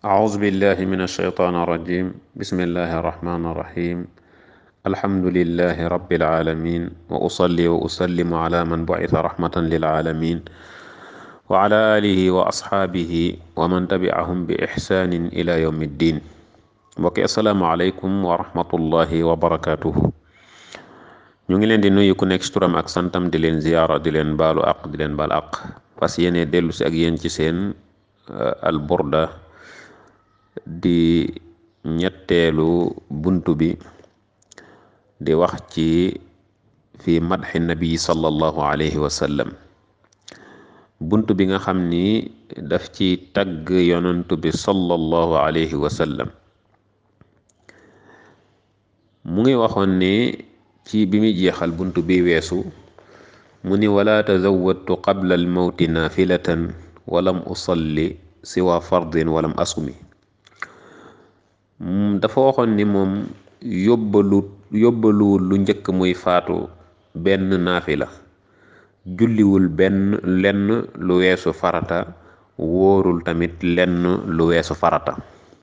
أعوذ بالله من الشيطان الرجيم بسم الله الرحمن الرحيم الحمد لله رب العالمين وأصلي وأسلم على من بعث رحمة للعالمين وعلى آله وأصحابه ومن تبعهم بإحسان إلى يوم الدين mbokki asalaamaaleykum wa rahmatullahi wa barakaatuhu ñu ngi leen di nuyu ku nekk ci turam ak santam di leen ziyaara di leen baalu aq di leen baal aq fas yéene dellu si ak yéen ci seen al burda di ñetteelu buntu bi di wax ci fi madxi nabi sallallahu alayhi wa sallam buntu bi nga xam ni daf ci tagg yonantu bi sallallahu alayhi wa sallam mu ngi waxoon ne ci bi muy jeexal buntu bi weesu mu ni wala tazawwadtu qabla almawti naafilatan walam usalli siwa fardin walam asumi dafa waxoon ni moom yóbbalu yóbbaluwul lu njëkk muy faatu benn naafila julliwul benn lenn lu weesu farata wóorul tamit lenn lu weesu farata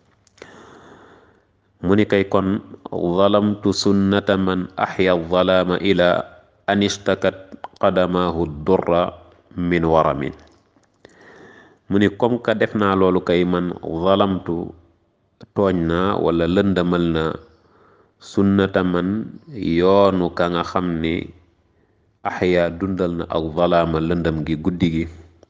mu ni kay kon zalamtu sunnata man axya zalaama ila an istakat qadamaahu durra min waramin mu ni comme que def naa loolu kay man zalamtu tooñ naa wala lëndamal na sunnata man yoonu ka nga xam ni axya dundal na ak zalaama lëndam gi guddi gi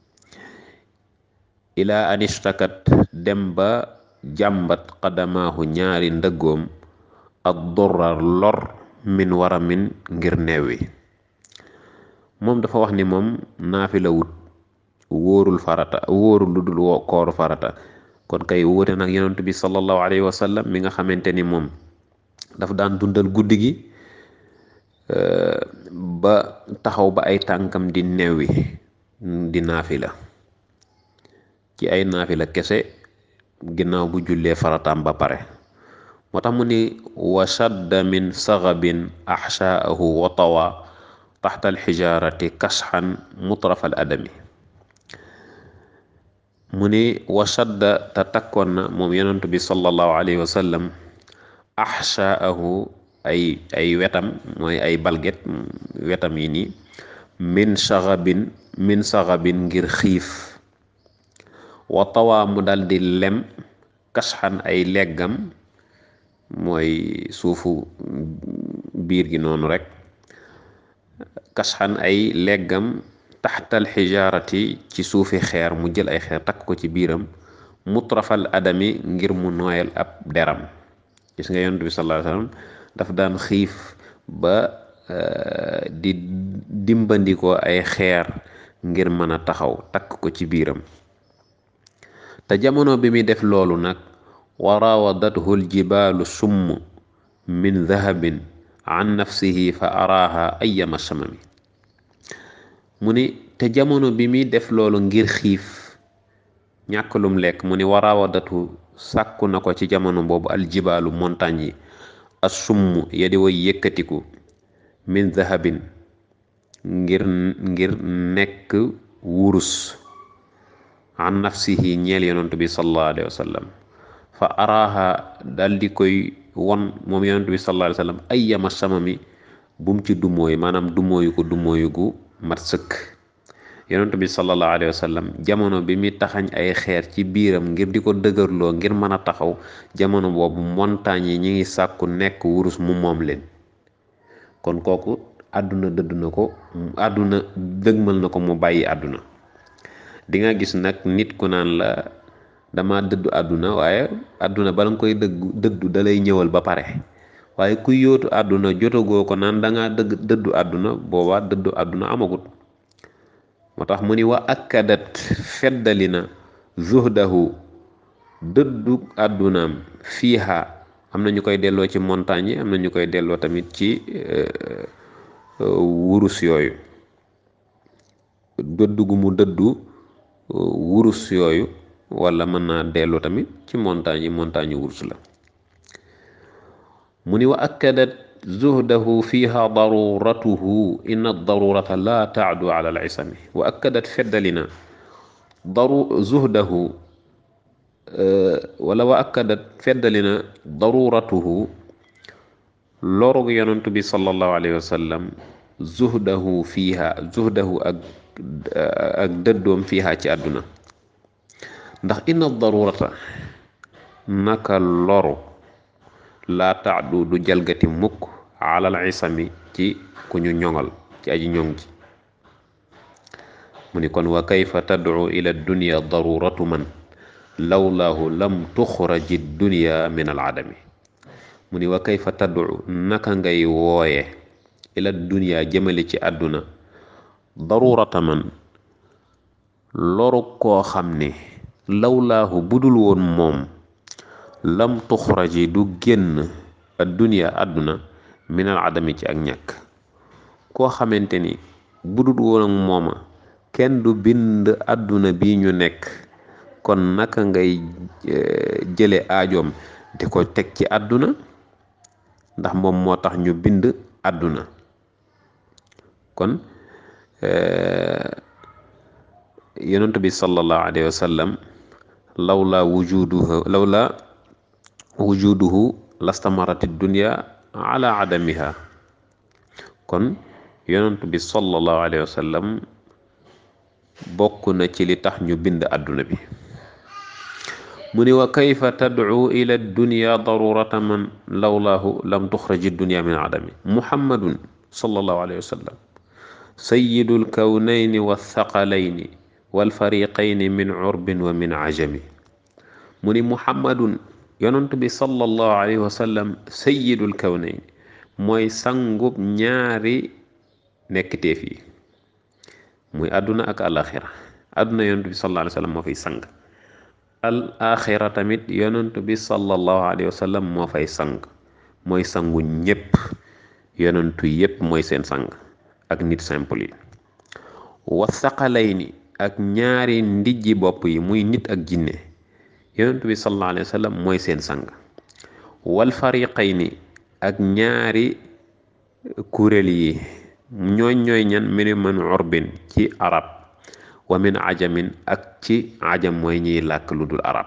ila an istakat dem ba jàmbat xadamaahu ñaari ndëggoom ak dorrar lor min waramin ngir neewi moom dafa wax ni moom naafila wut wóorul farata wóorul lu dul kooru farata kon kay wóote nag yonent bi sallallahu alayhi wa sallam mi nga xamante ni moom dafa daan dundal guddi gi ba taxaw ba ay tànkam di neewi di naafila ci ay naafila kese ginnaaw bu jullee farataam ba pare moo tax mu ni wa shadda min saxabin axshaahu wa tawa taxta alxijaarati kasxan mutraf al adami mu ni wa shadda te takkoon na moom yonentu bi sallallahu alayhi wa sallam axshaahu ay ay wetam mooy ay balget wetam yi nii min saxabin min saxabin ngir xiif wa tawaa mu dal di lem kasxan ay leggam mooy suufu biir gi noonu rek kasxan ay leggam taxtal xijaarati ci suufi xeer mu jël ay xeer takk ko ci biiram mutrafal adami ngir mu nooyal ab deram gis nga yonent bi sallallahu alayhi wasallam daf daan xiif ba di dimbandikoo ay xeer ngir mën a taxaw takk ko ci biiram te jamono bi muy def loolu nag wa raawadathu ljibaalu summ min dahabin an nafsihi fa araaha ayyama samami mu ni te jamono bi muy def loolu ngir xiif ñàkk lum lekk mu ni wa raawadathu sàkku na ko ci jamono boobu aljibaalu montagne yi as summ ya di way yëkkatiku min dahabin ngir ngir nekk wurus an nafsihi ñeel yonent bi sallallahu alayhi wa sallam fa araaha dal di koy won moom yonent bi sallallahu alayhi wa sallam ayyama samami bu mu ci dumóoyu maanaam dumóoyu ko dumóoyu gu mat sëkk yonent bi sallallahu alayhi wa sallam jamono bi mi taxañ ay xeer ci biiram ngir di ko dëgërloo ngir mën a taxaw jamono boobu montagne yi ñi ngi sàkku nekk wurus mu moom leen kon kooku àdduna dëdd na ko àdduna dëgmal na ko mu bàyyi àdduna di nga gis nag nit ku naan la dama dëddu àdduna waaye àdduna bala nga koy dëggu dëddu dalay ñëwal ba pare waaye kuy yóotu àdduna jotagoo ko naan danga dëgg dëddu àdduna boobaa dëddu àdduna amagut moo tax mu ni wa akkadat feddali na zuhdahu dëddu àddunaam fiiha am na ñu koy delloo ci montagne yi am na ñu koy delloo tamit ci wurus yooyu dëddu gu mu dëddu wurus yooyu wala mën naa dellu tamit ci montagne yi montagne wurus la mu ni wa akkadat zuhdahu fiha daruratuhu inna darurata la taadu ala al isami wa akkadat feddali na daru zuhdahu wala wa akkadat feddali na daruratuhu lorug yonantu bi sallallahu alayhi wa sallam zuhdahu fiiha zuhdahu ak ak dëddoom fiiha ci àdduna ndax inna darurata naka loru laa taadu du jalgati mukk alal isami ci ku ñu ñoŋal ci aji ñoŋ ji mu ni kon wa kayfa tadcu ila dunya daruratu man lawlaahu lam tuxraji dunya min al adami mu ni wa kayfa tadcu naka ngay wooye ila dunya jëmale ci àdduna darurata man loru koo xam ne lawlaahu budul woon moom lam tuxraji du génn addunya àdduna minal adami ci ak ñàkk koo xamante ni budul woon ak mooma kenn du bind àdduna bi ñu nekk kon naka ngay jële aajoom di ko teg ci àdduna ndax moom moo tax ñu bind àdduna kon yonent bi sallallahu alayhi wa sallam lawla wujuduhu lawla wujuduhu lastamarati dunya ala adamiha kon yonent bi sallallahu alayhi wa sallam bokk na ci li tax ñu bind àdduna bi mu ni wa kayfa tadcu ila dunya darurata man lawlaahu lam tuxraji dunya min adami muhammadun sallallahu alayhi wa sallam sayyidu lkawnayni walthaqalayni walfariqayni min curbin wa min cajami mu ni muhammadun yonent bi sallallahu alayhi wa sallam sayyidul kawnayni mooy sangub ñaari nekkteef yi muy àdduna ak alaxira àdduna yonent bi sallallahu alayhi wa sallam moo fay sang al axira tamit yonent bi sallallahu alayhi wa sallam moo fay sang mooy sangu ñépp yonentu yépp mooy seen sang ak nit simple yi wasaqalayni ak ñaari ndijji bopp yi muy nit ak jinne yonent bi sallallahu alayhi wa sallam mooy seen sang wal fariqayni ak ñaari kuréel yi ñooñ ñooy ñan minu man urbin ci arab wa min ajamin ak ci ajam mooy ñiy làkk lu dul arab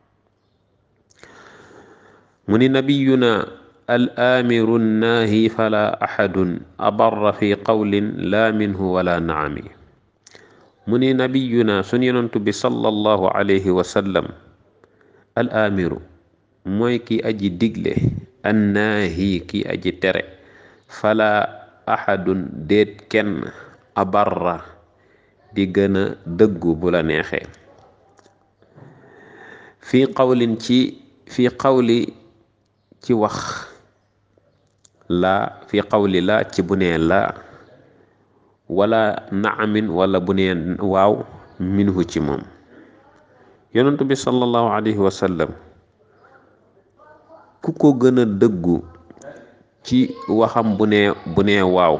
mu ni nabiyuna al amiru naahi fala axadun abarra fi qawlin la minhu wala naami mu ni nabiyuna sun yonantu bi sallallahu alayhi wa sallam al amiru mooy ki aji digle annaahi ki aji tere fala axadun déet kenn abarra di gën a dëggu bu la neexee fii qawlin ci fii qawli ci wax laa fii qawli laa ci bu nee laa wala naamin wala bu nee waaw minhu ci moom yonentu bi sallallahu alayhi wa sallam ku ko gën a dëggu ci waxam bu nee bu nee waaw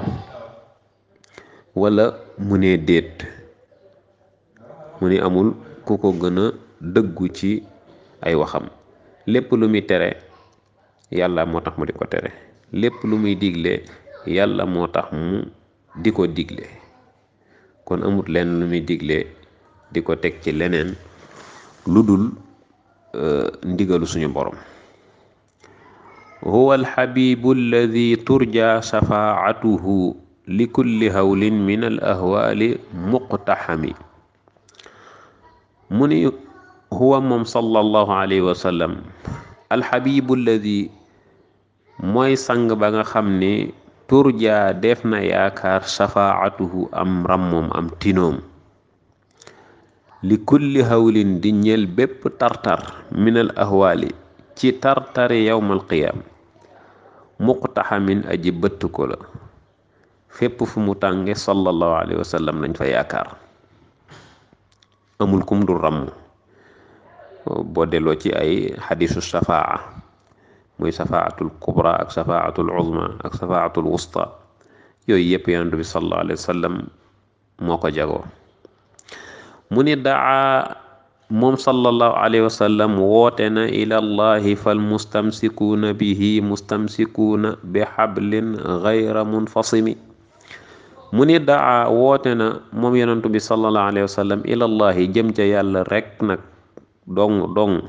wala mu nee déet mu ni amul ku ko gën a dëggu ci ay waxam lépp lu muy tere yàlla moo tax mu di ko tere lépp lu muy digle yàlla moo tax mu di ko digle kon amut leen lu muy digle di ko teg ci leneen lu dul ndigalu suñu borom huwa alxabibu alladi turja shafaatuhu li kulli hawlin min al ahwaali muqtaxami mu ni huwa moom sallallahu alayhi wa sallam alxabibu alladi mooy sang ba nga xam ni turja def na yaakaar shafaatuhu am rammoom am tinoom li kulli hawlin di ñel bépp tartar min al ahwaali ci tartari yawmal qiyaam muqtaxamin aji bëtt ko la fépp fu mu tànge sallallahu alayhi wa sallam lañ fa yaakaar amul kum du ràmm boo delloo ci ay xadisu shafaa muy shafaatul kubra ak shafaatul uzma ak shafaatul wusta yooyu yépp yonent bi sallallahu alayhi wa sallam moo ko jagoo mu ni daa moom sallallahu alayhi wa sallam woote na ila llahi fal mustamsikuuna bihi mustamsikuuna bi xablin gayra munfasimi mu ni daa woote na moom yonentu bi sallallahu alayhi wa sallam ila llahi jëm ca yàlla rekk nag dong dong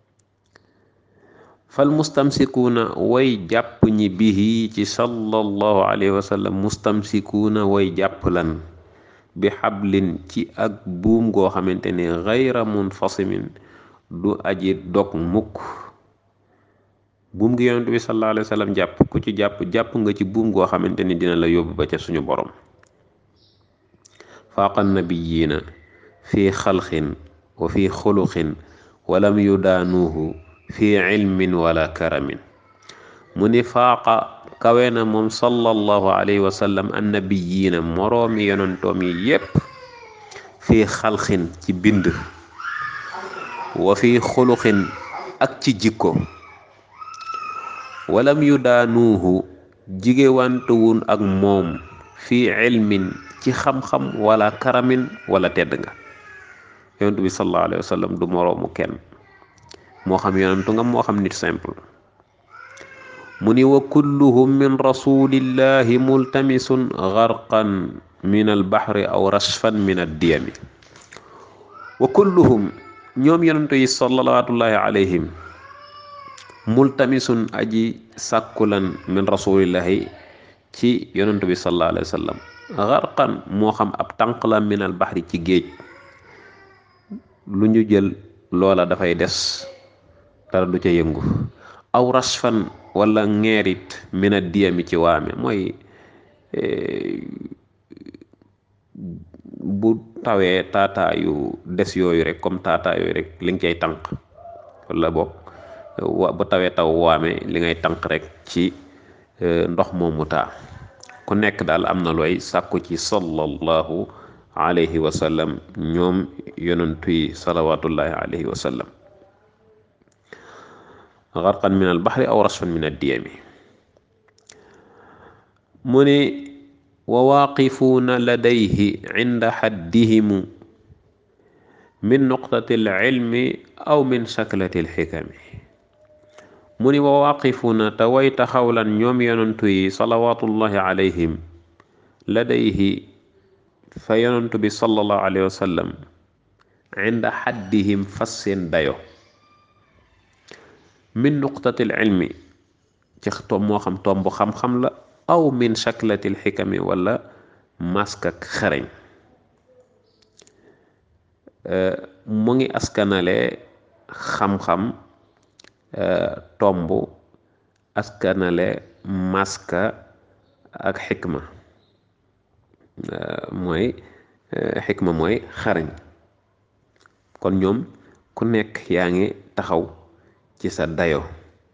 fal mustamsikuuna way jàpp ñi bihi ci sallallahu alayhi wa sallam mustamsikuuna way jàpp lan bi xablin ci ak buum goo xamante ni gayra munfasimin du aji dog mukk buum gi yonent bi sallallahu alayhi wa sallam jàpp ku ci jàpp jàpp nga ci buum goo xamante ni dina la yóbbu ba ca suñu borom faaqa nabiyiina fi xalqin wa fi xuluqin walam yudaanuuhu fi ilmin wala karamin mu ni faaqa kawe na moom sallallahu alayhi wa sallam annabiyiina moroomi yonentoom yi yépp fi xalqin ci bind wa fi xuluqin ak ci jikko walam yudaanuuhu jigéwantuwun ak moom fi ilmin ci xam-xam wala karamin wala tedd nga yonent bi sallallahu alayhi wa sallam du moroomu kenn moo xam yonentu nga moo xam nit simple mu ni wa kulluhum min rasulillahi multamisun garqan min albahri aw rashfan min addiyami wa kulluhum ñoom yonentu yi salawatullahi alayhim multamisun aji sàkkulan min rasulillahi ci yonentu bi sallallahu alayhi wa sallam garqan moo xam ab tànq la min albahri ci géej lu ñu jël loola dafay des dara du ca yëngu aw rasfan wala ngeerit mina diyami ci waame mooy bu tawee taataayu des yooyu rek comme taataa yooyu rek li nga cay tànk wala boog wa bu tawee taw waame li ngay tànk rek ci ndox moomu taa ku nekk daal am na looy sàkku ci sallallahu alayhi wa sallam ñoom yonentu yi salawatullahi alayhi wa sallam garqan min albahri aw rasfan min addiyami mu ni wa waaqifuuna ladayhi inda xaddihimu min nuqtati alcilmi aw min shaklati alxikami mu ni wa waaqifuuna te way taxawlan ñoom yonentu yi salawatullahi alayhim ladayhi fa yonentu bi sallallahu alayhi wa sallam inda xaddihim fas seen dayo min nuqtatil ilmi ci tom moo xam tomb xam-xam la aw min shaklatil xikami wala mask ak xereñ mu ngi askanale xam-xam tomb askanale maska ak xikma mooy xikma mooy xarañ kon ñoom ku nekk yaa ngi taxaw ci sa dayo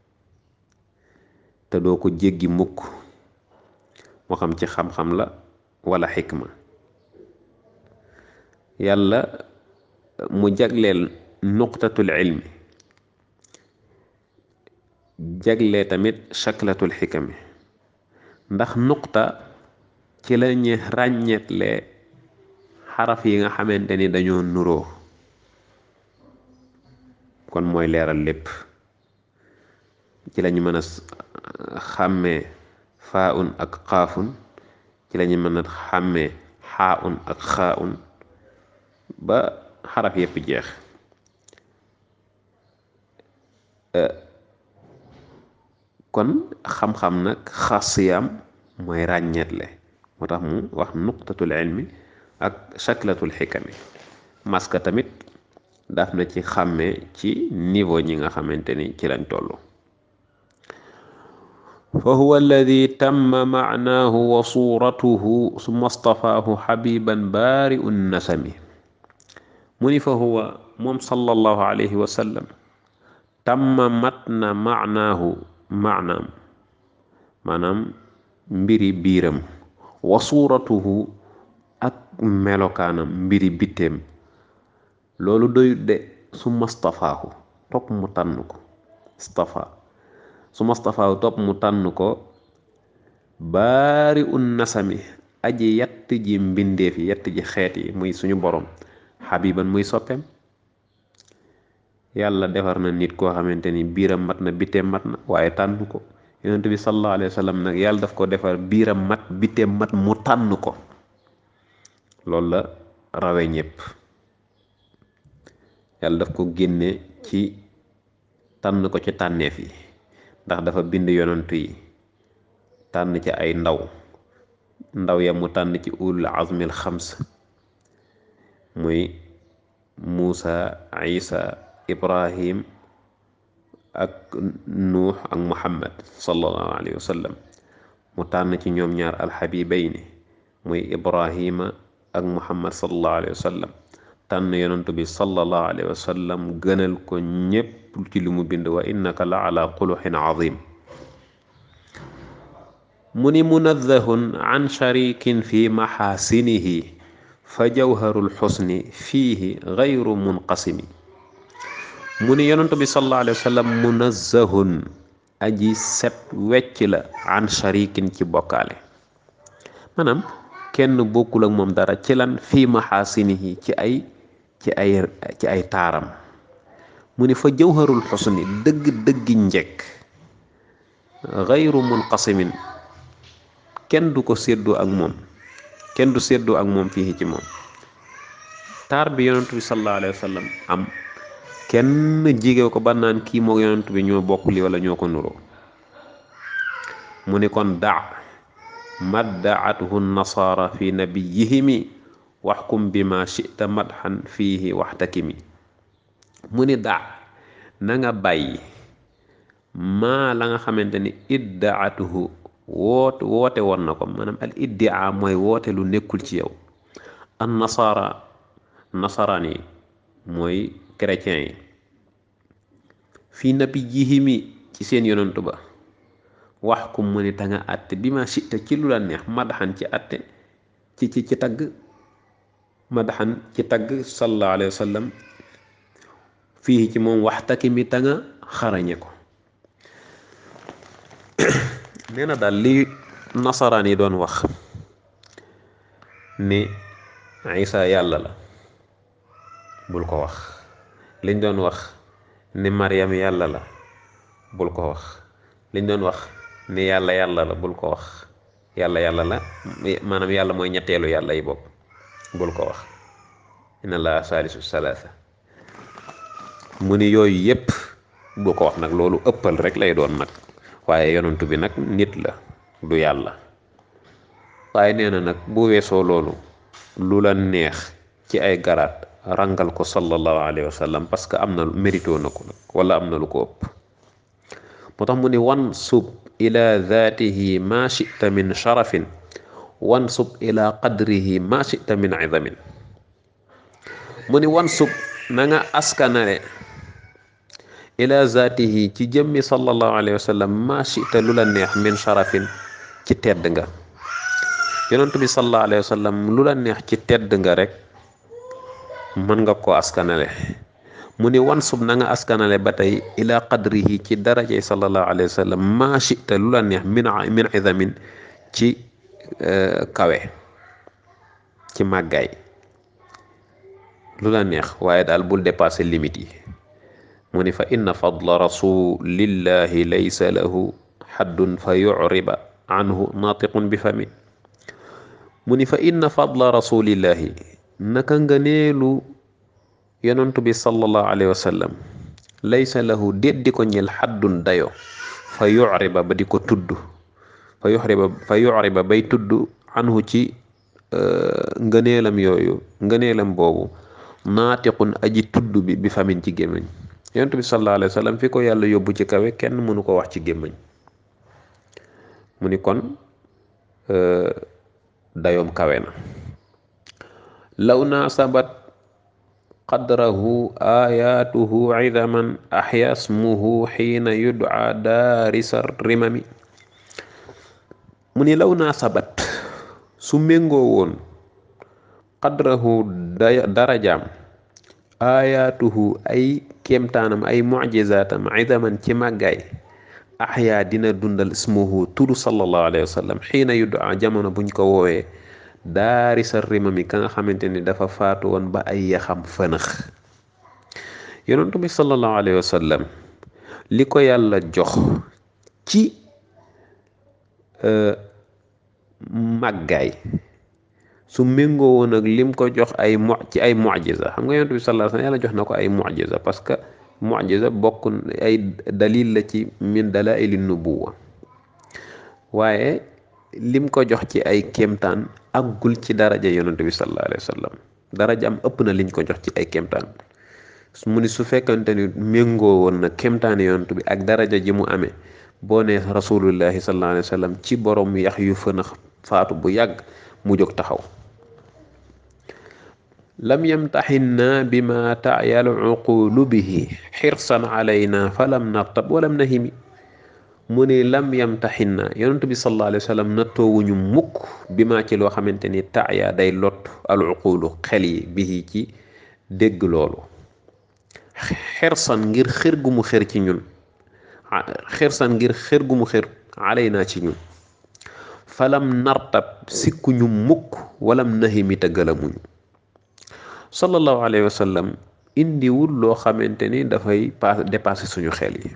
te doo ko jéggi mukk moo xam ci xam-xam la wala xikma yàlla mu jagleel nuqtatul ilmi jagle tamit shaklatul xikami ndax nuqta ci la ñu ràññetle xaraf yi nga xamante ni dañoo nuroo kon mooy leeral lépp ci lañu mën a xàmmee faaun ak xaafun ci lañu mën a xàmmee xaaun ak xaaun ba xaraf yépp jeex kon xam-xam nag xasiyam mooy ràññeetle moo tax mu wax nuqtatul ilmi ak shaklatul xikami maska tamit daf na ci xàmmee ci niveau ñi nga xamante ni ci lañ toll fa huwa alladi tamma maanaahu wa suuratuhu summa stafaahu xabiban baari un nasami mu ni fa huwa moom sallallahu alayhi wa sallam tamma mat na maanaahu maanaam maanaam mbiri biiram wa suuratuhu ak melokaanam mbiri bitteem loolu doyut de su mastafaahu topp mu tànn ko stafa su mastafaahu topp mu tànn ko baari un nasami aji yatt ji mbindeef yi yatt ji xeet yi muy suñu borom xabiban muy soppeem yàlla defar na nit koo xamante ni biiram mat na bitteem mat na waaye tànn ko yonent bi sallallahu alayhi wa sallam nag yàlla daf ko defar biiram mat bitteem mat mu tànn ko loolu la rawe ñépp yàlla daf ko génne ci tànn ko ci tànneef yi ndax dafa bind yonantu yi tànn ci ay ndaw ndaw ya mu tànn ci ulul azmil xams muy Muusa Isa Ibrahim ak Nuux ak Muhammad sallallahu alayhi wa sallam mu tànn ci ñoom ñaar alxabibayni muy Ibrahima ak Muhammad sallallahu alayhi wa sallam tànn yonantu bi sallallahu alayhi wa sallam gënal ko ñépp ci li mu bind wa innaka la ala xuluxin azim mu ni munazzahun an sharikin fi maxaasinihi fa jawharul xusni fiihi gayru munqasimi mu ni yonantu bi sallallahu alayhi wa sallam munazzahun aji set wecc la an sharikin ci bokkaale maanaam kenn bokkul ak moom dara ci lan fii maxaasinihi ci ay ci ay ci ay taaram mu ni fa jawharul xusni dëgg-dëggi njekk gayru munqasimin kenn du ko séddoo ak moom kenn du séddoo ak moom fii ci moom taar bi yonent bi sallallahu alayhi wa sallam am kenn jigéew ko ba naan kii moo yonent bi ñoo bokk li wala ñoo ko nuroo mu ni kon daa maddaathu nasaara fi nabiyihimi waxkum bi ma chita madxan fiihi waxtakimi mu ni daa na nga bàyyi maa la nga xamante ni iddaatuhu woote woote woon na ko maanaam al iddia mooy woote lu nekkul ci yow an nasaara nasaraan yi mooy chrétien yi fii nabiyihimi ci seen yonantu ba wax kum mu ni ta nga àtte bi ma chita ci lu la neex madaxan ci àtte ci ci ci tagg madaxan ci tagg sallallahu alayhi wa sallam fii ci moom waxtaki mi ta nga xarañe ko nee na daal li nasaraan yi doon wax ni isa yàlla la bul ko wax liñ doon wax ni Maryam yàlla la bul ko wax liñ doon wax ni yàlla yàlla la bul ko wax yàlla yàlla la maanaam yàlla mooy ñetteelu yàlla yi bopp bul ko wax inna laa saalisu salaasa mu ni yooyu yépp bul ko wax nag loolu ëppal rek lay doon nag waaye yonantu bi nag nit la du yàlla waaye nee na nag bu weesoo loolu lu la neex ci ay garaat rangal ko sallallahu alayhi wa sallam parce que am na mérito na ko nag wala am na lu ko ëpp moo tax mu ni wan sub ila zaatihi ma chita min sharafin wan sub ila qadrihi ma chita min izamin mu ni wan sub na nga askanale ila zaatihi ci jëmmi sallallahu alayhi wa sallam ma chita lu la neex min sharafin ci tedd nga yonentu bi sallallahu alayhi wa sallam lu la neex ci tedd nga rek mën nga ko askanale mu ni wan sub na nga askanale ba tey ila qadrihi ci darajey sallallahu alayhi wa sallam ma chita lu la neex min min izamin ci kawe ci màggaay lu la neex waaye daal bul dépasser limite yi mu ni fa inna fadla rasulillahi laysa lahu xaddun fa yuriba anhu naatiqun bi fami mu ni fa inna fadla rasulillahi naka nga neelu yonantu bi sallallahu alayhi wa sallam laysa lahu déet di ko ñel xaddun dayo fa yuriba ba di ko tudd fa yuriba fa yuriba bay tudd anhu ci ngëneelam yooyu ngëneelam boobu naatiqun aji tudd bi bi famin ci gémmiñ yonent bi sallallahu alayhi wa sallam fi ko yàlla yóbbu ci kawe kenn mënu ko wax ci gémmiñ mu ni kon dayoom kawe na law naasabat qadrahu ayatuhu idaman axya smuhu xiina yudca daarisa rimami mu ni law naasabat su méngoo woon qadrahu darajaam ayaatuhu ay kéemtaanam ay mujizaatam idaman ci màggaay axyaa dina dundal ismuhu tudd sallallahu alayhi wa sallam xiina yuddaa jamono buñ ko woowee daari sa rimami ka nga xamante ni dafa faatu woon ba ay yaxam fënax yonentu bi sallallahu alayhi wa sallam li ko yàlla jox ci màggaay su méngoo woon ak lim ko jox ay mo ci ay mujiza xam nga yonent bi sallallahu alayhi wasallam yàlla jox na ko ay mujiza parce que mujiza bokk ay dalil la ci min dalaili nubuwa waaye lim ko jox ci ay kéemtaan aggul ci daraja yonent bi sallallahu alayhi wasallam daraja am ëpp na liñ ko jox ci ay kéemtaan mu ni su fekkante ni méngoo woon na kéemtaani yonent bi ak daraja ji mu amee boo ne rasulullahi sallallahu alayhi wasallam ci borom yax yu fënax faatu bu yàgg mu jóg taxaw lam yamtaxinna bima taayal uqulu bihi xirsan alayna falam nartab walam nahimi mu ne lam yamtaxinna yonent bi sallallahu alayhi wa sallam nattoowuñu mukk bi maa ci loo xamante ni taaya day lot al uqulu xel yi bihi ci dégg loolu xirsan ngir xër gu mu xër ci ñun xirsan ngir xër gu mu xër alayna ci ñun falam nartab sikkuñu mukk walam nahimi te gëlamuñu sallallahu alayhi wa sallam indiwul loo xamante ni dafay paas dépassé suñu xel yi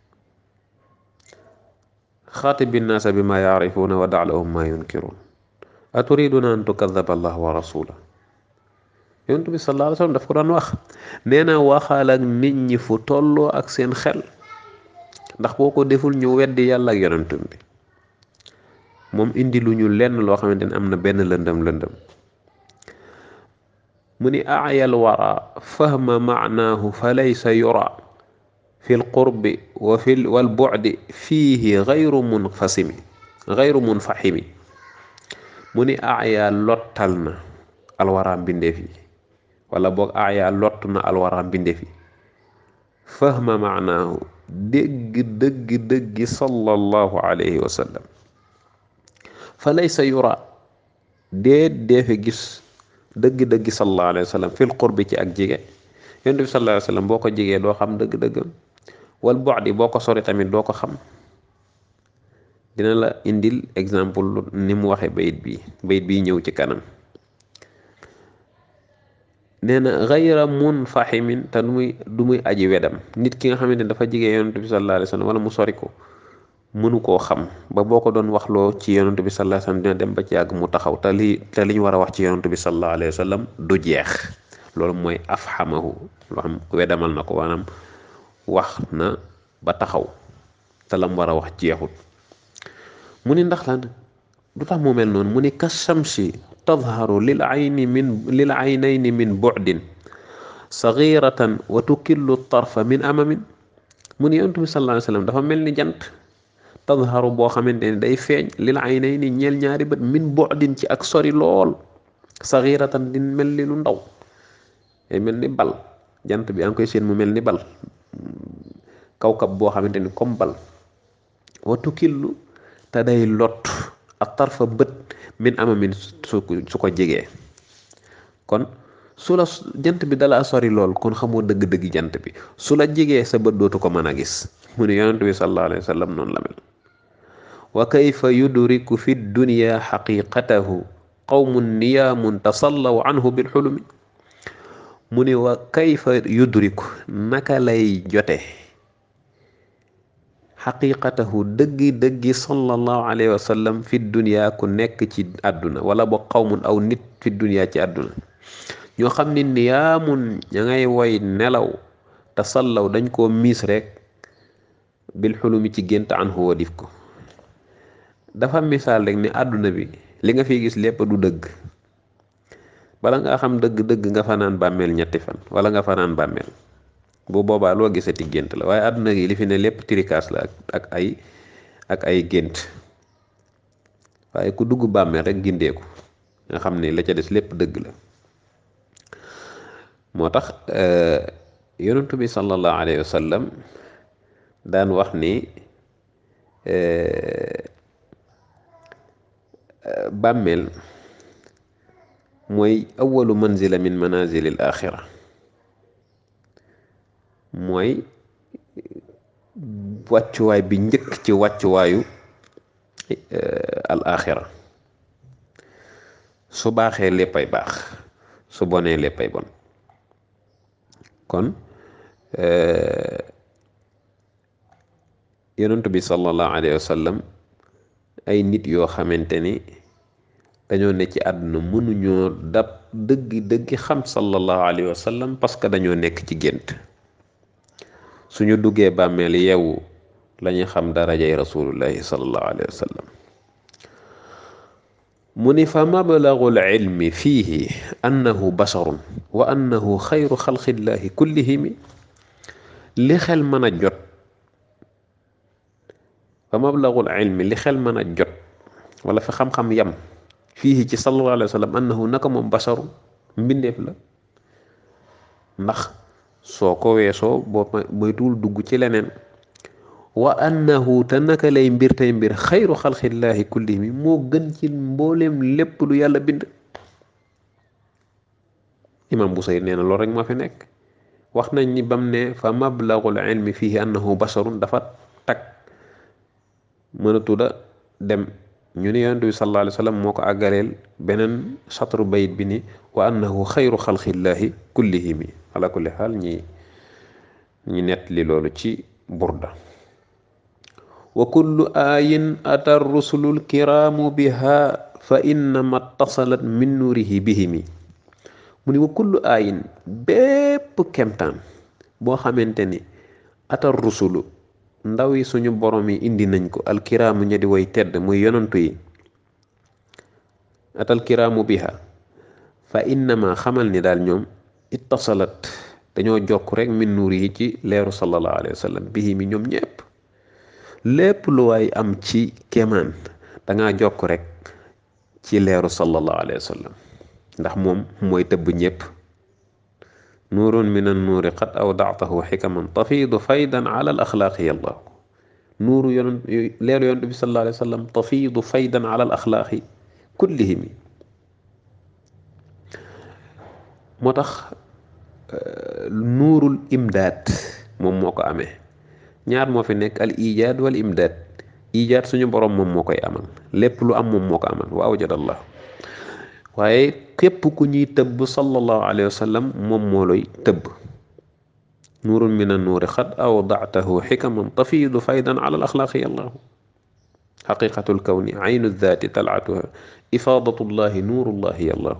xaatibi nnaasa bi ma yaarifuuna wa daalahum ma yunkiruun aturiduna an tukadaba allah wa rasula yonent bi sallallahu alayhi wa sallam daf ko daan wax nee na waxal ak nit ñi fu tolloo ak seen xel ndax boo ko deful ñu weddi yàlla ak yonentum bi moom indi lu ñu lenn loo xamante ni am na benn lëndëm lëndëm mu ni aayal wara fahma maanaahu fa laysa yura fi lqurbi wa fi wal bu'di fiihi gayru munfasimi gayru munfahimi mu ni aaya lottal na alwara mbindeef yi wala boog aaya lott na alwara mbindeef yi fahma maanaahu dégg dëgg dëggi sallallahu alayhi wa sallam fa laysa yura déet deefe gis dëgg-dëgg sallallahu alayhi wa sallam fil qurbi ci ak jige yonent bi sallallahu alayhi wa sallam boo ko jigee doo xam dëgg-dëggam wal bu'di boo ko sori tamit doo ko xam dina la indil exemple ni mu waxee bayit bi bayit bi ñëw ci kanam nee na gayra munfahimin te du muy du muy aji wedam nit ki nga xamante ne dafa jigee yonent bi sallallahu alayhi wa sallam wala mu sori ko mënu koo xam ba boo ko doon waxloo ci yonent bi sallallahu alayhi wa sallam dina dem ba ci yàgg mu taxaw te li te li ñu war a wax ci yonent bi sallallahu alayhi wa sallam du jeex loolu mooy afhamahu loo xam wedamal na ko maanaam wax na ba taxaw te lam war a wax jeexut mu ni ndax lan du tax mu mel noonu mu ni kashamsi tadharu lil ayni min lil aynayni min bu'din saghiratan wa tukillu tarfa min amamin mu ni yonent bi sallallahu alayhi wa sallam dafa mel ni jant tadharu boo xamante ne day feeñ lil aynayni ñeel ñaari bët min bu'din ci ak sori lool saghiratan di mel ni lu ndaw day mel ni bal jant bi yaa ngi koy seen mu mel ni bal kawkab boo xamante ni comme bal wa tukillu te day lot ak tarfa bët min amamin su su ko jegee kon su la jant bi dala sori lool kon xamoo dëgg-dëgg jant bi su la jegee sa bët dootu ko mën a gis mu ne yonent bi sallallahu alayhi wa sallam noonu la mel wa kayfa yudriku fi dunya xaqiqatahu qawmun niyaamun tasallaw anhu bil xulumi mu ne wa kayfa yudriku naka lay jote xaqiqatahu dëggi dëggi sallallahu alayhi wa sallam fi dunya ku nekk ci àdduna wala ba qawmun aw nit fi dunya ci àdduna ñoo xam ne niyaamun ña ngay woy nelaw te sallaw dañ koo miis rek bil xulumi ci gént an hu wadif ko dafa misaal rek ni àdduna bi li nga fiy gis lépp du dëgg bala nga xam dëgg-dëgg nga fanaan bàmmeel ñetti fan wala nga fanaan bàmmeel bu boobaa loo gisati gént la waaye àdduna gi li fi ne lépp trikaas la ak ay ak ay gént waaye ku dugg bàmmeel rek gindeeku nga xam ne la ca des lépp dëgg la moo tax yonentu bi sallallahu alayhi wa sallam daan wax ni bàmmeel mooy awalu manzila min manazili al axira mooy wàccuwaay bi njëkk ci wàccuwaayu al axira su baaxee léppay baax su bonee léppay bon kon yonent bi sallallahu alayhi wa sallam ay nit yoo xamante ni dañoo ne ci àdduna mënuñoo dab dëggi dëggi xam sallallahu alayhi wa sallam parce que dañoo nekk ci gént suñu duggee bàmmeel yeewu lañuy xam darajay rasulullahi sallallahu alayhi wa sallam mu ni fa mablagul ilmi fiihi annahu basharun wa annahu xayru xalqillahi kullihimi li xel mën a jot fa mablagul ilmi li xel mën a jot wala fi xam-xam yam fii ci sallallahu alayhi wa sallam annahu naka moom basharun mbindeef la ndax soo ko weesoo boo moytuwul dugg ci leneen wa annahu te naka lay mbir tey mbir xayru xalqillaahi kullihimi moo gën ci mbooleem lépp lu yàlla bind imam Busayri nee na loolu rek moo fi nekk wax nañ ni bam ne fa mablagul ilmi fihi annahu basharun dafa tag mënatuda dem ñu ni yonent bi sallallahu alayhi wa sallam moo ko àggaleel beneen satru bayit bi ni wa annahu xayru xalqillaahi kullihimi ala kulli xaal ñi ñi nett li loolu ci burda wa kullu aayin ata rusulul kiraamu biha fa innama tasalat min nuurihi bihimi mu ni wa kullu aayin bépp kemtaan boo xamante ni ata rusulu ndaw yi suñu borom yi indi nañ ko alkiraamu ña di way tedd muy yonantu yi atal kiraamu biha fa innama xamal ni daal ñoom ittasalat dañoo jokk rek min nuur yi ci leeru sallallahu alayhi wa sallam bihi mi ñoom ñépp lépp lu waay am ci kéemaan dangaa jokk rek ci leeru sallallahu alayhi wa sallam ndax moom mooy tëbb ñépp nuurun min an nuuri qad awdatahu xikaman tafiidu faydan ala al axlaaqi yàlla nuuru yonent leeru yonent bi sallallahu alayhi wa sallam tafiidu faydan ala al axlaaqi kullihimi moo tax nuurul imdaad moom moo ko amee ñaar moo fi nekk al ijaad wal imdaad ijaad suñu borom moom moo koy amal lépp lu am moom moo ko amal wa awjadallah waaye képp ku ñuy tëbb sallallahu alayhi wa sallam moom moo lay tëbb nuurun min an nuuri xad awdatahu xikaman tafiidu faydan ala al axlaaqi allahu xaqiqatul kawni aynu daati talaatuha ifaadatullahi nuurullahi allahu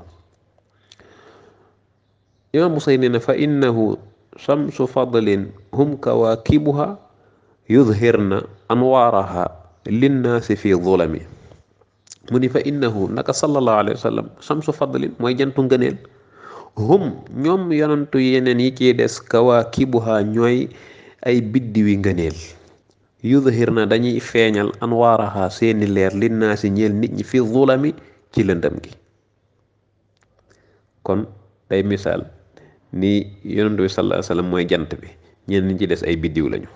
imaam Busayri nee na fa innahu shamsu fadlin hum kawaakibuha yudhirna anwaaraha linnaasi fi zulami mu ni fa innahu naka sallallahu alayhi wa sallam shamsu fadlin mooy jantu ngëneel hum ñoom yonantu yeneen yi ciy des kawaakibuha ñooy ay biddiwi ngëneel yudhirna dañuy feeñal anwaaraha seeni leer linnaasi ñeel nit ñi fi zulami ci lëndëm gi kon day misaal ni yonent bi sallallahu alayhi wasallam mooy jant bi ñenn ñi ci des ay biddiw lañu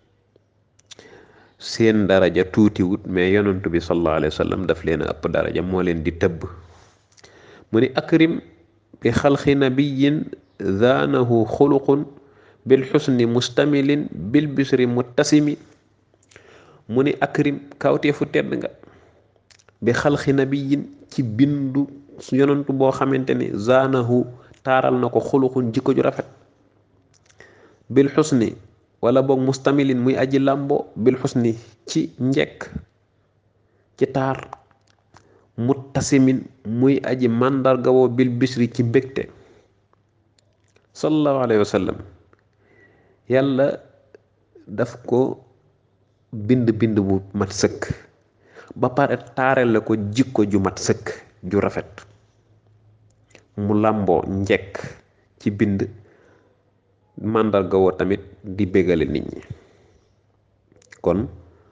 seen daraja tuutiwut mais yonent bi sallallahu alayhi wasallam daf leen a ëpp daraja moo leen di tëbb mu ni akrim bi xalqi nabiyin zaanahu xuluqun bil xusni mustamilin bil bisri muttasimi mu ni akrim kawteefu tedd nga bi xalqi nabiyin ci bindu yonent boo xamante ni zaanahu taaral na ko xuluxun jikko ju rafet bil xusni wala boog mustamilin muy aji làmbo bil xusni ci njekk ci taar muttasimin muy aji màndargawoo bil bisri ci mbégte sallallahu alayhi wa sallam yàlla daf ko bind bind bu mat sëkk ba pare taarale ko jikko ju mat sëkk ju rafet mu làmboo njekk ci bind màndarga woo tamit di bégale nit ñi kon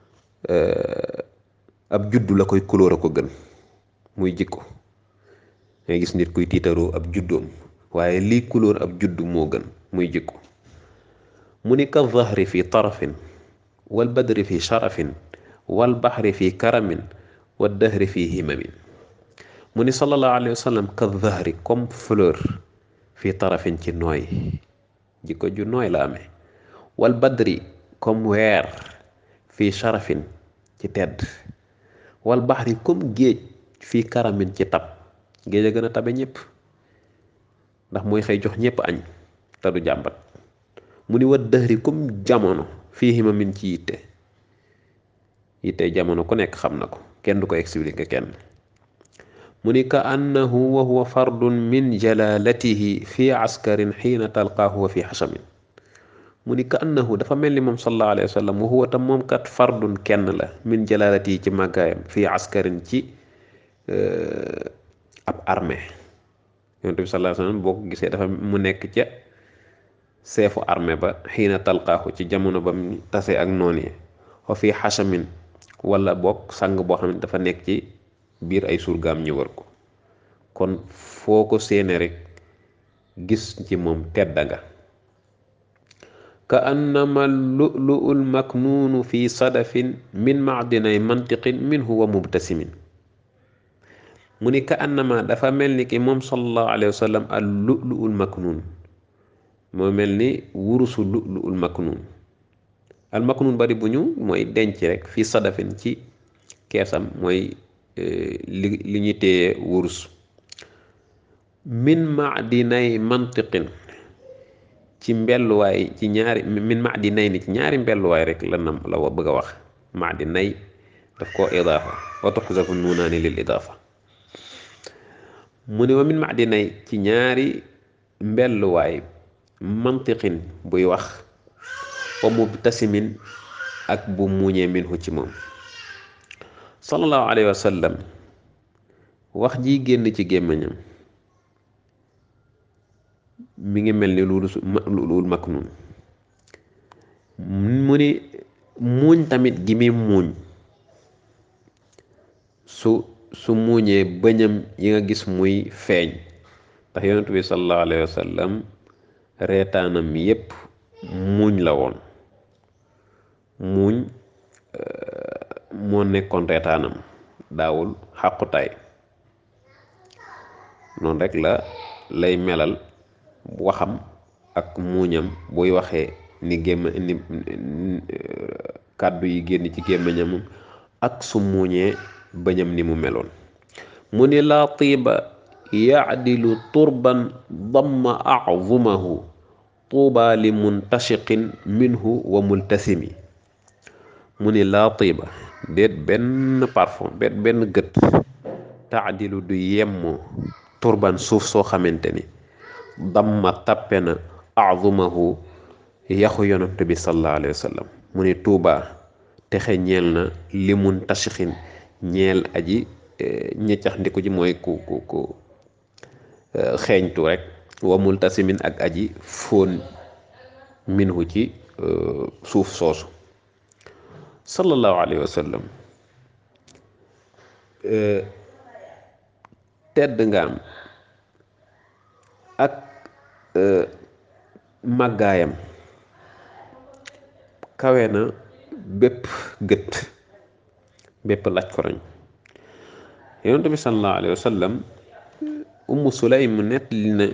ab juddu la koy couleur a ko gën muy jikko ngay gis nit kuy tiitaroo ab juddoom waaye lii couleur ab juddu moo gën muy jikko mu ni ka zahri fi tarafin wal badri fi sharafin wal baxri fi karamin wal dahri fi himamin mu ni sallallahu alayhi wa sallam ka zahri comme fleur fii tarafin ci nooy jikko ju nooy la amee wal badri comme weer fii sharafin ci tedd wal baxri comme géej fii karamin ci tab géej a gën a tabe ñëpp ndax mooy xëy jox ñëpp añ te du jàmbat mu ni wa dëhri comme jamono fii himamin ci yitte yitte jamono ku nekk xam na ko kenn du ko expliquer kenn mu ni ka annahu wa huwa fardun min jalalatihi fi askarin xiina talqaahu wa fi xasamin mu ni ka annahu dafa mel ni moom sallallahu alayhi wa sallam wa huwa tam moom kat fardun kenn la min jalalatihi ci màggaayam fi askarin ci ab armée yonent bi sallallahu alayhi wa sallam boo ko gisee dafa mu nekk ca seefu armée ba xiina talqaahu ci jamono ba mu tase ak noon yi wa fi xasamin wala boog sang boo xam ne dafa nekk ci biir ay surgaam ñu wër ko kon foo ko séene rek gis ci moom tedda nga ka annama lu'lu'ul maknuunu fi sadafin min macdinay mantiqin minhu wa mubtasimin mu ni ka annama dafa mel ni ki moom sallallahu alayhi wa sallam al lu'lu'ul maknuun moo mel ni wurusu lu'lu'ul maknuun al maknuun bari bu ñu mooy denc rek fi sadafin ci keesam mooy li li ñu téye wurus min maadinay mantiqin ci mbelluwaay ci ñaari min maadinay ni ci ñaari mbelluwaay rek la nam la bëgg a wax maadinay daf koo idaafa wa tuxzafu nuunaani lil idaafa mu ne wa min maadinay ci ñaari mbelluwaay mantiqin buy wax wa mubtasimin ak bu muuñee minhu ci moom sallallahu alayhi wa sallam wax ji génn ci gémmiñam mi ngi mel ni lu lu maknuun mu ni muuñ tamit gi muy muuñ su su muuñee bëñam yi nga gis muy feeñ ndax yonent bi sallallahu alayhi wa sallam reetaanam yépp muuñ la woon muuñ moo nekkoon reetaanam daawul xàqutaay noonu rek la lay melal waxam ak muuñam buy waxee ni gémm ni kàddu yi génn ci gémmiñam ak su muuñee bëñam ni mu meloon mu ni laa tiiba yacdilu turban damma azumahu tuuba li muntashiqin minhu wa multasimi mu ni laa tiiba déet benn parfum déet benn gët taadilu du yemmoo turban suuf soo xamante ni damma tappe na azumahu yaxu yonant bi sallallahu alayhi wa sallam mu ni tuuba texe ñeel na li muntashixin ñeel aji ñeccax ndiku ji mooy ku ku ku xeeñtu rek wa multasimin ak aji fóon minhu ci suuf soosu sallallahu alayhi wa sallam tedd nga am ak màggaayam kawe na bépp gët bépp laj koroñ yonent bi sallallahu alayhi wa sallam ummu sulaym nettali na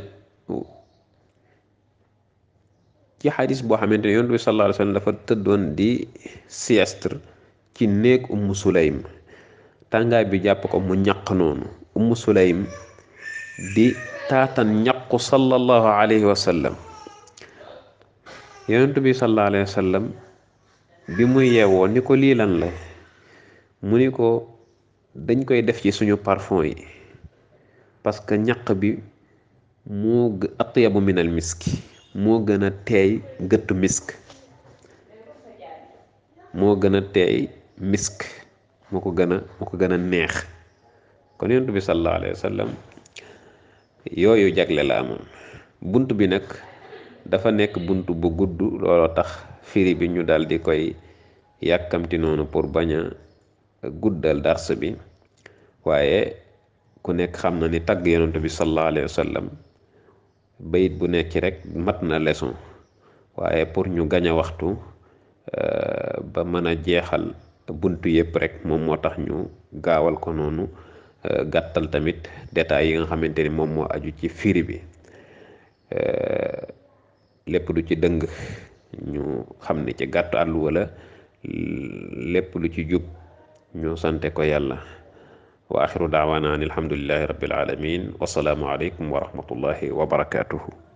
ci xadis boo xamante ne yonent bi sallallahu alayhi wa sallam dafa tëddoon di siestre ci néeg ummu sulaym tàngaay bi jàpp ko mu ñaq noonu ummu sulaym di taatan ñaqu sallallahu alayhi wa sallam yonent bi sallallahu alayhi wa sallam bi muy yeewoo ni ko lii lan la mu ni ko dañ koy def ci suñu parfum yi parce que ñaq bi moo atyabu min al miski moo gën a teey gëttu misk moo gën a teey misk moo ko gën a moo ko gën a neex kon yonent bi sallallahu alayhi wa sallam yooyu jagle la amoon bunt bi nag dafa nekk bunt bu gudd looloo tax firi bi ñu dal di koy yàkkamti noonu pour bañ a guddal dars bi waaye ku nekk xam na ni tagg yonent bi sallallahu alayhi wa sallam bayit bu nekk rek mat na leçon waaye pour ñu gañ a waxtu ba mën a jeexal buntu yépp rek moom moo tax ñu gaawal ko noonu gàttal tamit détails yi nga xamante ni moom moo aju ci firi bi lépp lu ci dëng ñu xam ni ci gàttu àll wala lépp lu ci jub ñu sante ko yàlla wa axiru daawaana an alhamdulillahi rabbil alamin wasalaamu aleykum wa rahmatullahi wa barakatuhu